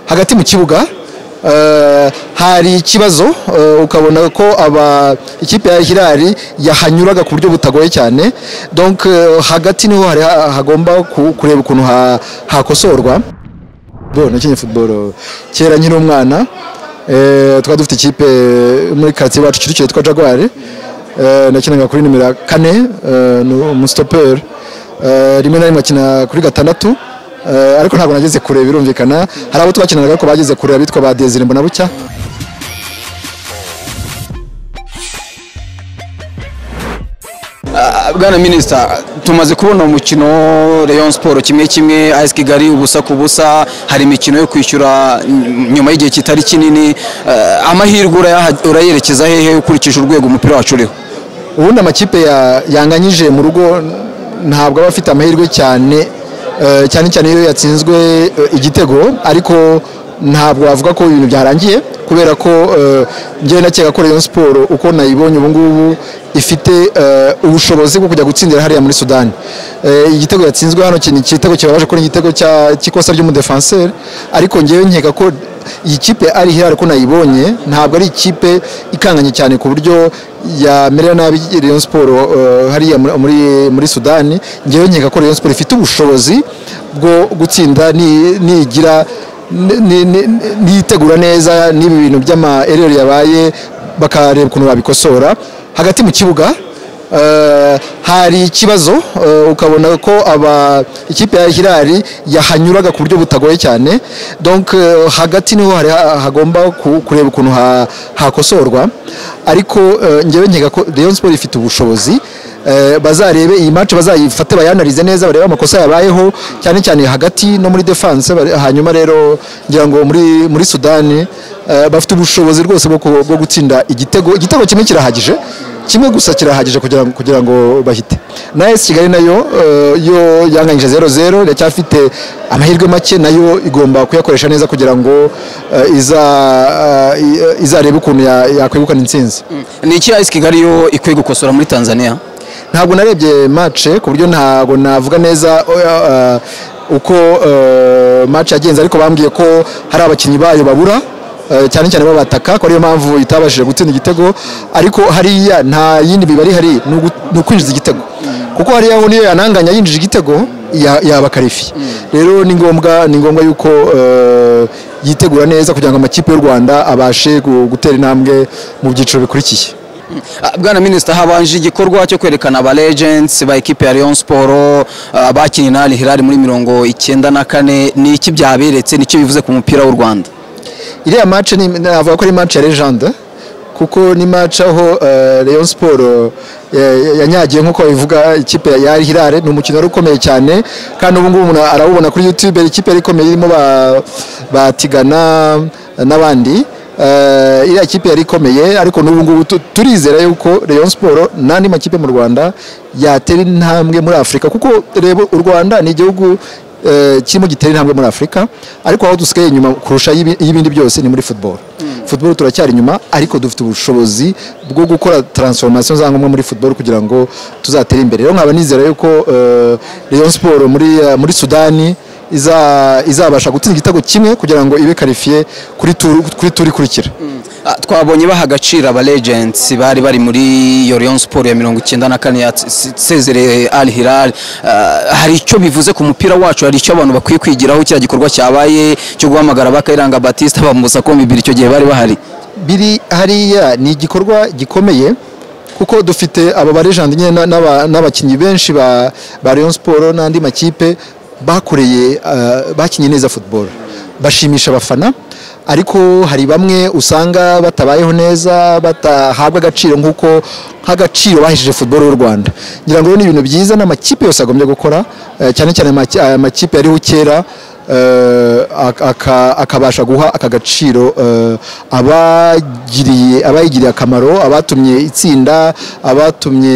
hagati mu kibuga hari ikibazo ukabona ko aba ikipe ya hirari yahanyuraga ku buryo butagoye cyane donc hagati niho hagomba kureba ukuntu hakosorwa nakinye futuboro kera nkiri umwana twari dufite ikipe muri karitsiye iwacu kicukiro yitwa jagwari nakinaga kuri nimero kane ni umusitoperi rimwe na rimwe akina kuri gatandatu ariko ntabwo nageze kure birumvikana hari abo twakinanaga ariko bageze kure abitwa ba desire mbona bucya bwana minisita tumaze kubona umukino Rayon siporo kimwe kimwe ayisi kigali ubusa ku busa hari imikino yo kwishyura nyuma y'igihe kitari kinini amahirwe urayerekeza hehe ukurikije urwego umupira wacu uriho ubundi amakipe yanganyije mu rugo ntabwo aba afite amahirwe cyane cyane cyane iyo yatsinzwe igitego ariko ntabwo wavuga ko ibintu byarangiye kubera ko njyewe nakeka ko Rayon siporo uko nayibonye ubu ngubu ifite ubushobozi bwo kujya gutsindira hariya muri sudani igitego yatsinzwe hano ni igitego kibabaje ko ni igitego cy'ikosa ry'umudefanseri ariko ngewe nkeka ko iyi kipe ari hirare ko nayibonye ntabwo ari ikipe ikanganye cyane ku buryo yamerera nabi Rayon siporo hariya muri sudani ngewe nkeka ko Rayon siporo ifite ubushobozi bwo gutsinda nigira nitegura neza n'ibi bintu by'amarero yabaye bakareba ukuntu babikosora hagati mu kibuga hari ikibazo ukabona ko aba ikipe ya hirari yahanyuraga ku buryo butagoye cyane donc hagati niho hagomba kureba ukuntu hakosorwa ariko ngewe nkeka ko Rayon Sport ifite ubushobozi bazarebe iyi match bazayifate bayanarize neza barebe amakosa yabayeho cyane cyane hagati no muri defense hanyuma rero ngira ngo muri muri Sudani bafite ubushobozi rwose bwo gutsinda igitego igitego kimwe kirahagije kimwe gusa kirahagije kugira ngo kugira ngo bahite na AS Kigali nayo yo yanganyije 0-0 iracyafite amahirwe make nayo igomba kuyakoresha neza kugira ngo iza izarebe ukuntu yakwegukana intsinzi ni iki AS Kigali yo ikwiye gukosora muri Tanzania ntabwo narebye match ku buryo ntabwo navuga neza uko match yagenze ariko bambwiye ko hari abakinnyi bayo babura cyane cyane babataka ko ariyo mpamvu itabashije gutsinda igitego ariko hariya nta yindi mibare ihari ni ukwinjiza igitego kuko hariya niyo yananganya yinjije igitego yaba karifi rero ni ngombwa ni ngombwa yuko yitegura neza kugira ngo amakipe y'u rwanda abashe gutera intambwe mu byiciro bikurikiye bwana minisita habanje igikorwa cyo kwerekana aba legends ba ekipe ya Rayon siporo abakinnyi na Hilal muri mirongo icyenda na kane ni iki byaberetse nicyo bivuze ku mupira w'u rwanda iriya match navuga ko ari match ya legende kuko ni match aho Rayon Sport yanyagiye nk'uko babivuga ikipe ya Hilal ni umukino wari ukomeye cyane kandi ubu ngubu umuntu arawubona kuri YouTube ikipe yari ikomeye irimo batigana n'abandi iriya kipe yari ikomeye ariko n'ubu ngubu turizera yuko Rayon Sport n'andi makipe mu Rwanda yatera intambwe muri Afurika kuko reba u Rwanda ni igihugu kirimo gitera intambwe muri afurika ariko aho dusigaye inyuma kurusha y'ibindi byose ni muri futuboro futuboro turacyari inyuma ariko dufite ubushobozi bwo gukora taransiforomasiyo za ngombwa muri futuboro kugira ngo tuzatere imbere rero nkaba nizera yuko Rayon siporo muri sudani izabasha gutsinda igitego kimwe kugira ngo ibe karifiye kuri turi ikurikira twabonye baha agaciro aba legends bari bari muri iyo Rayon siporo ya mirongo icyenda na kane ya Cezere Al Hilal hari icyo bivuze ku mupira wacu hari icyo abantu bakwiye kwigiraho kiriya gikorwa cyabaye cyo guhamagara bakayiranga Batista bamubuza ko bibiri icyo gihe bari bahari biri hariya ni igikorwa gikomeye kuko dufite aba barejandi nyine n'abakinnyi benshi ba Rayon siporo n'andi makipe bakoreye bakinnye neza football bashimisha abafana ariko hari bamwe usanga batabayeho neza batahabwa agaciro nk'uko nk'agaciro bahesheje football y'u Rwanda ngira ngo ni ibintu byiza n'amakipe yose agombye gukora cyane cyane amakipe yariho kera akabasha guha aka gaciro abayigiriye akamaro abatumye itsinda abatumye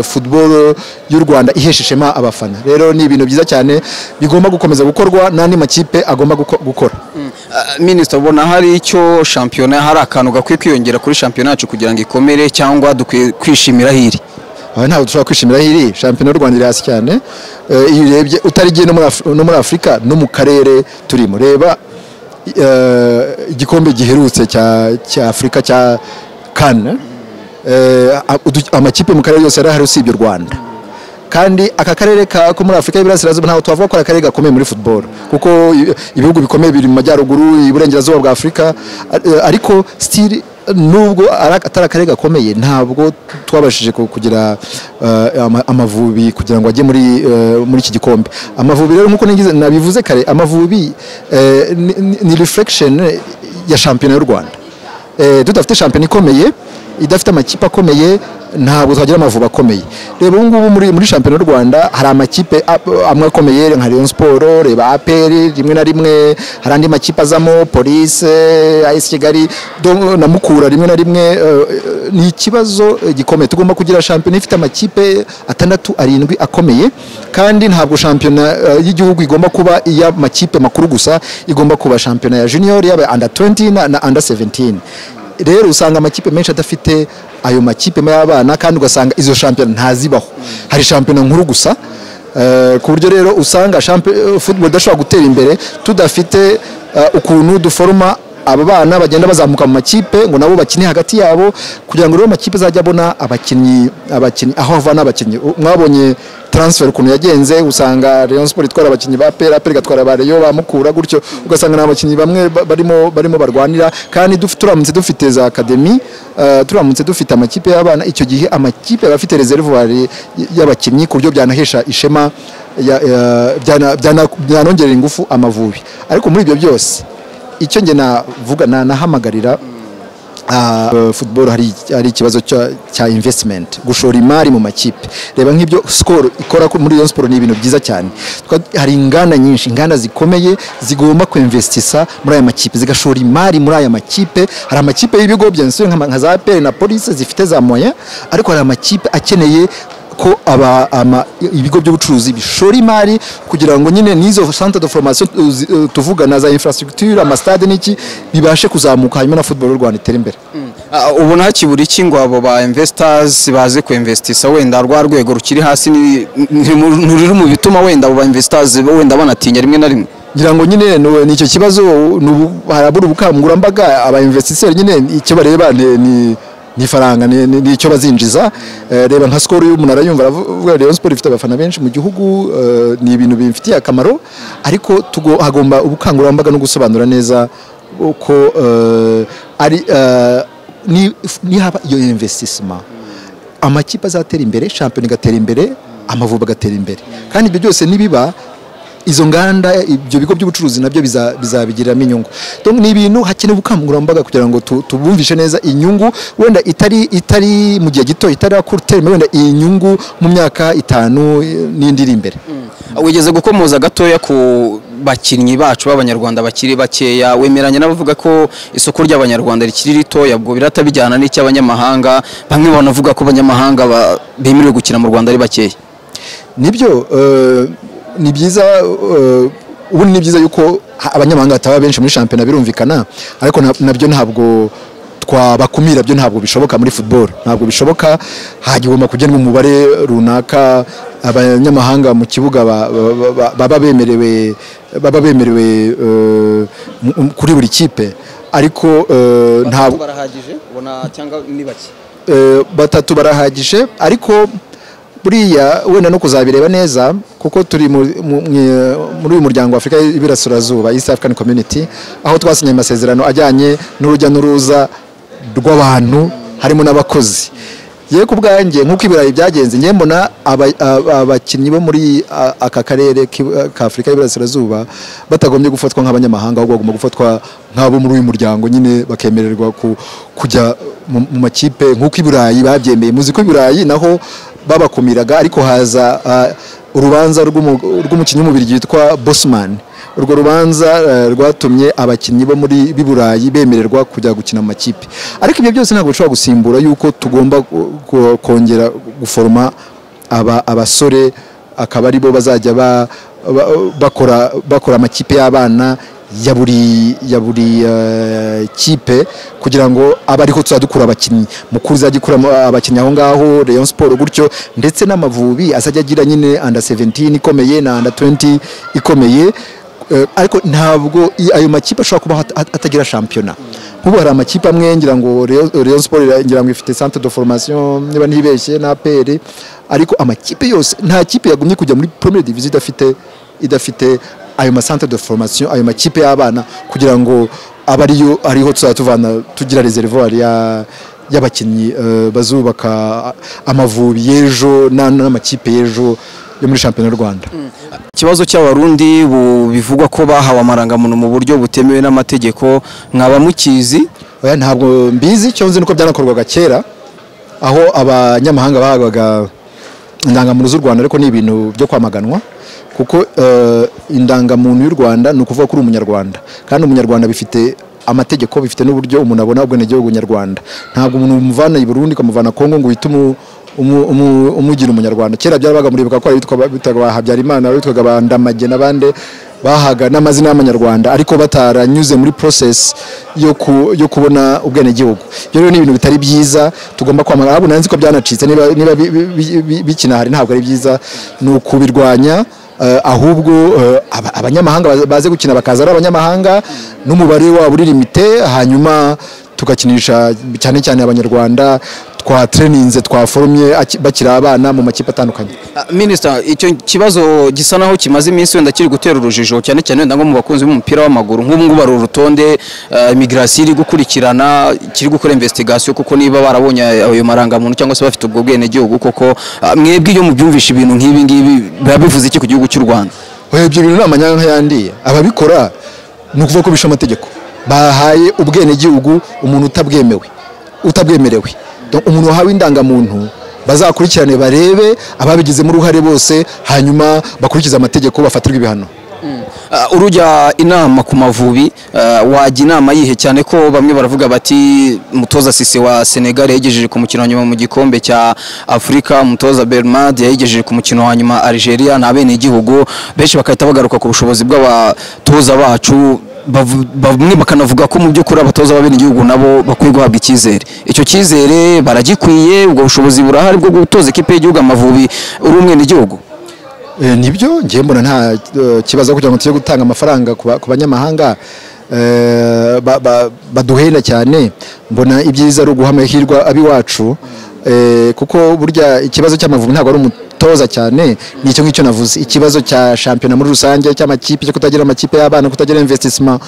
football y'u rwanda ihesheshema abafana rero ni ibintu byiza cyane bigomba gukomeza gukorwa n'andi makipe agomba gukora minisita ubona hari icyo shampiyona hari akantu gakwiye kwiyongera kuri shampiyona yacu kugira ngo ikomere cyangwa dukwiye kwishimira hiri aha ntabwo dushobora kwishimira hiri shampiyona y'u rwanda iri hasi cyane iyo urebye utarigiye no muri afurika no mu karere turimo reba eh, igikombe giherutse cya cya afurika cya kane eh, udu- amakipe mu karere yose yari ahari usibye u rwanda kandi aka karere ka ko muri afurika y'iburasirazuba ntago twavuga ko ari akarere gakomeye muri football kuko i- ibihugu bikomeye biri mu majyaruguru iburengerazuba bwa afurika eh, ariko still nubwo ari- atari akarere gakomeye ntabwo twabashije ku- kugira eh, ama- amavubi kugira ngo ajye muri eh, muri iki gikombe amavubi rero nk'uko nagize- nabivuze kare amavubi eh, ni- ni- ni reflection ya shampiyona y'u rwanda Eh, tudafite shampiyona ikomeye idafite amakipe akomeye ntabwo twagira amavubi akomeye reba ubu ngubu muri, muri shampiyona y'u rwanda hari amakipe a- amwe akomeye nka rayon siporo reba apr rimwe na rimwe hari andi makipe azamo polise as kigali do- na mukura rimwe na rimwe eh, ni ikibazo eh, gikomeye tugomba kugira shampiyona ifite amakipe atandatu arindwi akomeye kandi ntabwo shampiyona eh, y'igihugu igomba kuba iy'amakipe makuru gusa igomba kuba shampiyona ya junior yaba under 20 na, na under 17 rero usanga amakipe menshi adafite ayo makipe y'abana kandi ugasanga izo shampiyona ntazibaho hari shampiyona nkuru gusa eh, ku buryo rero usanga shampiyona football idashobora gutera imbere tudafite eh, ukuntu duforoma aba bana bagenda bazamuka mu makipe ngo nabo bakine hagati yabo kugira ngo rero amakipe azajya abona abakinnyi abakinnyi aho avana abakinnyi U- mwabonye transfer ukuntu yagenze usanga Rayon Sport itwara abakinnyi ba PL PL igatwara ba Rayon bamukura gutyo ugasanga ni abakinnyi bamwe ba- barimo barimo barwanira kandi duf- turamutse dufite za academy eh, turamutse dufite amakipe y'abana icyo gihe amakipe aba afite reservoir y- y'abakinnyi ku buryo byanahesha ishema ya- ya- byana- byana- byanongerera ingufu amavubi ariko muri ibyo byose icyo nge navuga na- nahamagarira ah, football hari, hari ikibazo cya, cya investment gushora imari mu makipe reba nk'ibyo skol ikora ku- muri Rayon Sport ni ibintu byiza cyane Twa- hari inganda nyinshi inganda zikomeye zigomba kuinvestisa muri aya makipe zigashora imari muri aya makipe hari amakipe y'ibigo byensure nka za APR na police zifite za moyen ariko hari amakipe akeneye ko aba ama, ibigo by'ubucuruzi bishora imari kugira ngo nyine n'izo centre de formation tu- zi- eh, tuvuga na za infrastructure amastade n'iki bibashe kuzamuka hanyuma na football y'u Rwanda itere imbere Ah, ubona hakibura iki ngo abo ba investors baze ku investisa wenda rwa rwego rukiri hasi ni- ni mu- ntiruri mu bituma wenda abo ba investors wenda banatinya rimwe na rimwe ngira ngo nyine ni- ni icyo kibazo ni ubu- harabura ubukangurambaga abainvestiseri nyine icyo bareba ni- ni ni ifaranga ni- ni ni icyo bazinjiza Eh, reba nka sikoro y'umunara yumva aravuga Rayon Sport ifite abafana benshi mu gihugu eh, ni ibintu bimfitiye akamaro ariko tugo- hagomba ubukangurambaga no gusobanura neza ko eh, ari eh, ni- nihaba iyo investissement amakipe azatera imbere shampiyona igatera imbere amavubi agatera imbere kandi ibyo byose nibiba izo nganda ibyo bigo by'ubucuruzi nabyo biza- bizabigiriramo inyungu Donc, ni ibintu hakenewe ubukangurambaga kugira ngo tu- tubumvishe neza inyungu wenda itari itari mu gihe gito itarakurutera imbere, wenda iyi nyungu mu myaka itanu eh, n'indi iri imbere wigeze gukomoza gatoya ku bakinnyi bacu b'abanyarwanda bakiri bakeya wemeranya n'abavuga ko isoko ry'abanyarwanda rikiri ritoya ubwo biratabijyana n'icy'abanyamahanga bamwe banavuga ko abanyamahanga ba- bemerewe gukina mu rwanda ari bakeya nibyo eh, ni byiza eh, ubundi ni byiza yuko ha- abanyamahanga bataba benshi muri shampiyona birumvikana ariko na- nabyo ntabwo twabakumira byo ntabwo bishoboka muri football ntabwo bishoboka hagomba kugenwa umubare runaka abanyamahanga mu kibuga ba- ba- ba- ba- baba bemerewe baba bemerewe eh, mu- mu- kuri buri kipe ariko eh, ntabwo barahagije ubona cyangwa ni bake Eh, batatu barahagije ariko buriya wenda no kuzabireba neza kuko turi mu- mu- mwe- muri uyu muryango wa afurika y'iburasirazuba east african community aho twasinye amasezerano ajyanye n'urujya n'uruza rw'abantu harimo n'abakozi yewe ku bwanjye nk'uko ibirayi byagenze njye mbona aba- aba- abakinnyi bo muri a- aka karere k'i- ka afurika y'iburasirazuba batagombye gufatwa nk'abanyamahanga ahubwo bagomba gufatwa nk'abo muri uyu muryango nyine bakemererwa ku- kujya mu mu makipe nk'uko i burayi babyemeye muzi ko i burayi naho babakumiraga ariko haza ah, urubanza rw'umu- rw'umukinnyi w'umubiri witwa bosman urwo rubanza eh, rwatumye abakinnyi bo muri b'i burayi bemererwa kujya gukina mu makipe ariko ibyo byose ntabwo bishobora gusimbura yuko tugomba ku- ku- kongera guforoma aba- abasore akaba ari bo bazajya ba- ba- bakora bakora amakipe y'abana ya buri ya buri eh, kipe kugira ngo abe ariho tuzajya dukura abakinnyi mukuru izajya ikura ama- abakinnyi aho ngaho Rayon Sport gutyo ndetse n'amavubi azajya agira nyine under 17 ikomeye na under 20 ikomeye Eh, ariko ntabwo i- ayo makipe ashobora kuba at- at- atagira shampiyona nk'ubu hari amakipe amwe ngira ngo Rayon- Rayon Sport ira- ngira ngo ifite centre de formation niba ntibeshye na APR ariko amakipe yose nta kipe yagumye kujya muri première division idafite idafite ayo ma centre de formation ayo makipe y'abana kugira ngo aba ariyo ariho tuzajya tuvana tugira reservoir ya y'abakinnyi eh, bazubaka amavubi y'ejo na- n'amakipe y'ejo yo muri shampiyona y'u Rwanda ikibazo cy'abarundi bu- bivugwa ko bahawe amarangamuntu mu buryo butemewe n'amategeko mwaba mukizi oya ntabwo mbizi icyo nzi nuko byanakorwaga kera aho abanyamahanga bahabwaga indangamuntu z'u rwanda ariko ni ibintu byo kwamaganwa kuko eh, indangamuntu y'u rwanda ni ukuvuga ko uri umunyarwanda kandi umunyarwanda bifite amategeko bifite n'uburyo umuntu abona ubwenegihugu nyarwanda ntabwo umuntu umuvana i burundi ukamuvana kongo ngo uhite umu- umu- umu- umugira umunyarwanda kera byarabaga muribuka ko hari abitwa bitaga ba habyarimana abitwaga ba ndamage n'abandi bahaga n'amazina y'amanyarwanda ariko bataranyuze muri process yo, ku, yo kubona ubwenegihugu ibyo rero ni ibintu bitari byiza tugomba kwamagana ahubwo nanzi ko byanacitse niba, niba bi- bi- bi- bi- bikina hari ntabwo ari byiza ni ukubirwanya eh, ahubwo eh, aba- abanyamahanga baze- baze gukina bakaza ari abanyamahanga n'umubare wabo uri limite hanyuma tugakinisha cyane cyane abanyarwanda twatreninze twaforomye aki- bakiri abana mu makipe atandukanye minisita icyo kibazo gisa naho kimaze iminsi wenda kiri gutera urujijo cyane cyane wenda nko mu bakunzi b'umupira w'amaguru nk'ubu ngubu hari urutonde eh, imigirasiyo iri gukurikirana kiri gukora investigasiyo kuko niba barabonye ayo marangamuntu cyangwa se bafite ubwo bwenegihugu koko eh, mwebwe iyo mubyumvisha ibintu nk'ibi ngibi biba bivuze iki ku gihugu cy'u rwanda Oya, ibyo bintu ni amanyanka yandiye ababikora ni ukuvuga ko bishe amategeko bahaye ubwenegihugu umuntu utabwemewe utabwemerewe Donc, umuntu wahawe indangamuntu bazakurikirane barebe ababigizemo uruhare bose hanyuma bakurikize amategeko bafatirwe ibihano Uh, urujya inama ku mavubi uh, wajya inama yihe cyane ko bamwe baravuga bati mutoza sisi wa senegal yayigejeje ku mukino wa nyuma mu gikombe cya afurika mutoza bermad yayigejeje ku mukino wa nyuma algeria ni abenegihugu benshi bagahita bagaruka ku bushobozi bw'abatoza bacu bavu- bamwe bakanavuga ko mu by'ukuri abatoza b'abenegihugu nabo bakwiye guhabwa icyizere icyo cyizere baragikwiye ubwo bushobozi burahari bwo gutoza ikipe y'igihugu amavubi uri umwenegihugu Eh, nibyo njyewe mbona nta eh, kibazo kugira ngo tujye gutanga amafaranga ku ba- ku banyamahanga eh, ba- ba- baduhenda cyane mbona ibyiza ari uguha amahirwe ab'iwacu eh, kuko burya ikibazo cy'amavubi ntabwo ari umutoza cyane ni icyo ngicyo navuze ikibazo cya shampiyona muri rusange cy'amakipe cyo kutagira amakipe y'abana kutagira investissement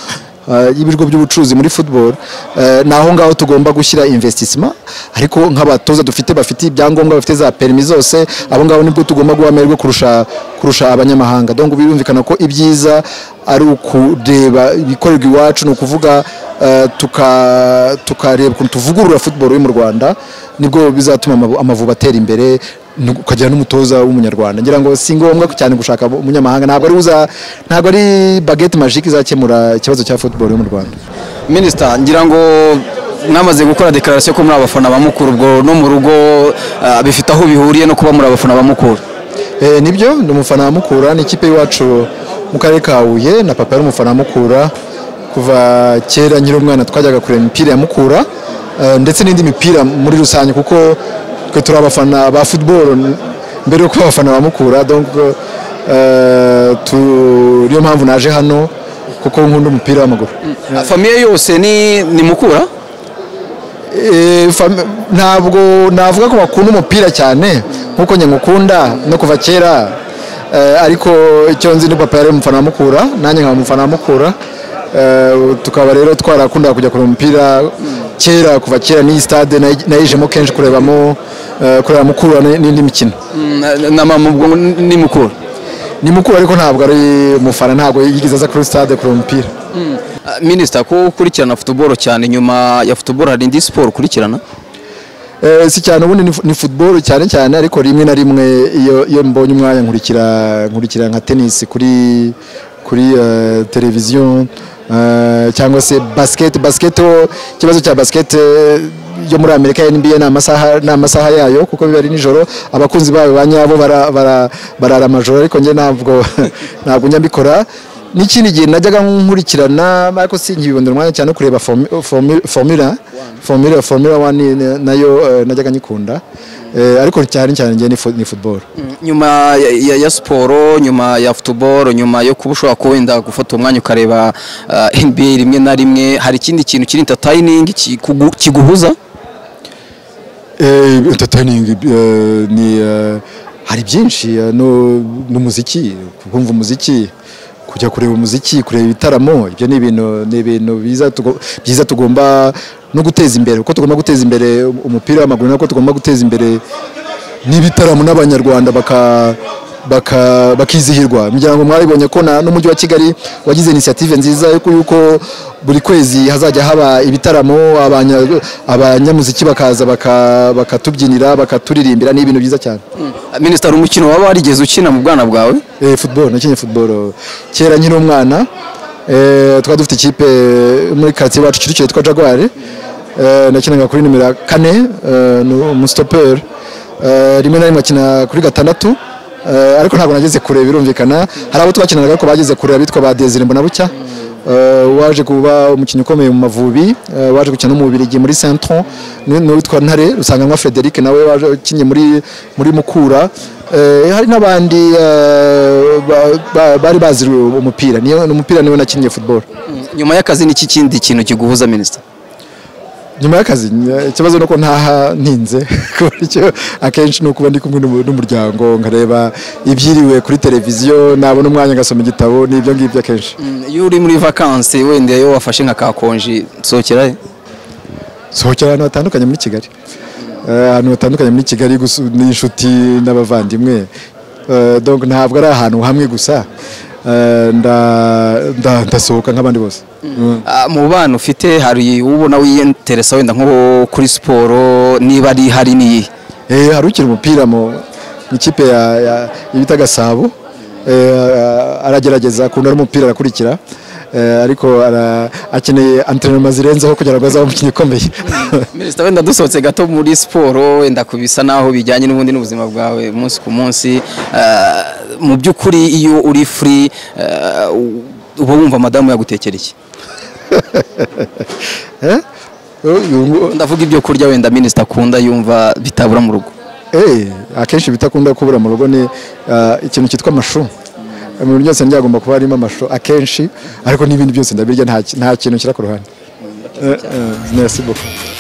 eh, y'ibigo by'ubucuruzi muri football eh, ni aho ngaho tugomba gushyira investissement ariko nk'abatoza dufite bafite ibyangombwa bafite za perimi zose abo ngabo nibwo tugomba guha amahirwe kurusha kurusha abanyamahanga donc birumvikana ko ibyiza ari ukureba ibikorerwa iwacu ni ukuvuga eh, tuka- tukareba ukuntu tuvugurura football yo mu rwanda nibwo bizatuma amavu- amavubi atera imbere nu- ukagira n'umutoza w'umunyarwanda ngira ngo si ngombwa cyane gushaka umunyamahanga ntabwo ari uza ntabwo ari baguette magique izakemura ikibazo cya football yo mu rwanda minisita ngira ngo mwamaze gukora dekararasiyo ko muri abafana ba mukuru ubwo no mu rugo ah, bifite aho bihuriye no kuba muri abafana ba mukuru Eh, nibyo ni umufana wa mukura ni ikipe y'iwacu mu karere ka huye na papa yari umufana wa mukura kuva kera nkiri umwana twajyaga kureba imipira ya mukura eh, ndetse n'indi mipira muri rusange kuko twe turi abafana ba football n- mbere yo kuba abafana ba mukura donc eh, tu- niyo mpamvu naje hano kuko nkunda umupira w'amaguru Ah, famiye yose ni ni mukura Eh, fam- ntabwo navuga ko bakunda umupira cyane nkuko njye ngukunda no kuva kera eh, ariko icyo nzi ni papa yari umufana wa mukura nanjye nkaba umufana wa mukura Eh, tukaba rero twarakundaga kujya kureba umupira kera kuva kera n'iyi stade nayi- nayijemo kenshi kurebamo eh, kureba mukura n- n'indi mikino Mm, na- na mama ubwo ni ni mukura ni mukura ariko ntabwo ari umufana ntabwo yigeze aza kuri stade kureba umupira Ah, minisita ko ukurikirana futuboro cyane nyuma ya futuboro hari indi siporo ukurikirana Eh, si cyane ubundi ni fu- ni football cyane cyane ariko rimwe na rimwe iyo iyo mbonye umwanya nkurikira nkurikira nka tennis kuri kuri eh, televiziyo eh, cyangwa se basket basket ho- ikibazo cya basket eh, yo muri Amerika ya NBA ni amasaha ni amasaha yayo kuko biba ari nijoro abakunzi bayo ba nyabo bara- bara- barara amajoro ariko njye ntabwo ntabwo njya mbikora n'ikindi gihe najyaga nkurikirana ariko sinkibibonera umwanya cyane no kureba formula formula formula wani nayo eh, najyaga nyikunda Eh, ariko cyane cyane njye ni fo- ni football nyuma ya- ya, ya siporo nyuma ya football nyuma yo kuba ushobora kuba wenda gufata umwanya ukareba uh, nba rimwe na rimwe hari ikindi kintu kiri entertaining kikugu- kiguhuza Eh, entertaining eh, ni eh, hari byinshi eh, no- n'umuziki kumva umuziki kujya kureba umuziki kureba ibitaramo ibyo ni ibintu ni ibintu biza tugo- byiza tugomba no guteza imbere uko tugomba guteza imbere umupira w'amaguru nako tugomba guteza imbere n'ibitaramo n'abanyarwanda baka baka- bakizihirwa imiryango mwabibonye ko na- n'umujyi wa kigali wagize inisiyative nziza yuko yuko buri kwezi hazajya haba ibitaramo abanya- abanyamuziki bakaza baka- bakatubyinira bakaturirimbira ni ibintu byiza cyane minisitari umukino waba warigeze ukina mu bwana bwawe Eh, football nakinye football kera nkiri umwana eh, twari dufite ikipe muri quartier iwacu Kicukiro yitwa Jaguar eh, nakinaga kuri nimero ya kane eh, ni umustoper eh, rimwe na rimwe akina kuri gatandatu eh, ariko ntabwo nageze kure birumvikana hari abo twakinanaga ariko bageze kure abitwa ba Desire Mbonabucya eh, waje kuba umukinnyi ukomeye mu Mavubi eh, waje gukina no mu Bubiligi muri Saint-Tron ni- n'uwitwa Ntare Rusanganwa Frederic nawe waje ukinnye muri muri Mukura Eh, hari n'abandi eh, ba- ba- bari bazi umupira niyo umupira niwe nakinnye football nyuma y'akazi ni iki kindi kintu kiguhuza minisita nyuma y'akazi ny- ikibazo nuko ntaha ntinze ku buryo akenshi ni ukuba ndi kumwe n'umu- n'umuryango nkareba ibyiriwe kuri televiziyo nabona umwanya ngasoma igitabo n'ibyo ngibyo akenshi iyo uri muri vakansi wenda iyo wafashe nka kakonji nsohokerayo sohokera ahantu hatandukanye muri kigali Eh, ahantu hatandukanye muri kigali gusu- n'inshuti n'abavandimwe Eh, donc ntabwo ari ahantu hamwe gusa Eh, nda- nda- ndasohoka nk'abandi bose Mm. Ah, mu bana ufite hari ubona wiyenteresa wenda nko kuri siporo niba ari hari n'iyi Eh, hari ukina umupira mu mu ikipe ya- ya- bita Gasabo Eh, aragerageza akunda n'umupira arakurikira Eh, ariko ara- akeneye antrenoma zirenzeho kugira ngo azabe umukinnyi ukomeye minisita wenda dusohotse gato muri siporo wenda ku bisa naho bijyanye n'ubundi n'ubuzima bwawe umunsi ku munsi ah, mu by'ukuri iyo uri furi ah, u- uba wumva madamu yagutekera iki Eh? Uyu ngu- ndavuga ibyo kurya wenda minisita akunda yumva bitabura mu rugo Eh, akenshi bitakunda kubura mu rugo ni ah, ikintu cyitwa amashu mu bintu byose ndyagomba kuba harimo amashu akenshi ariko n'ibindi byose ndabirya nta ki- nta kintu kira ku ruhande Eh, eh, merci beaucoup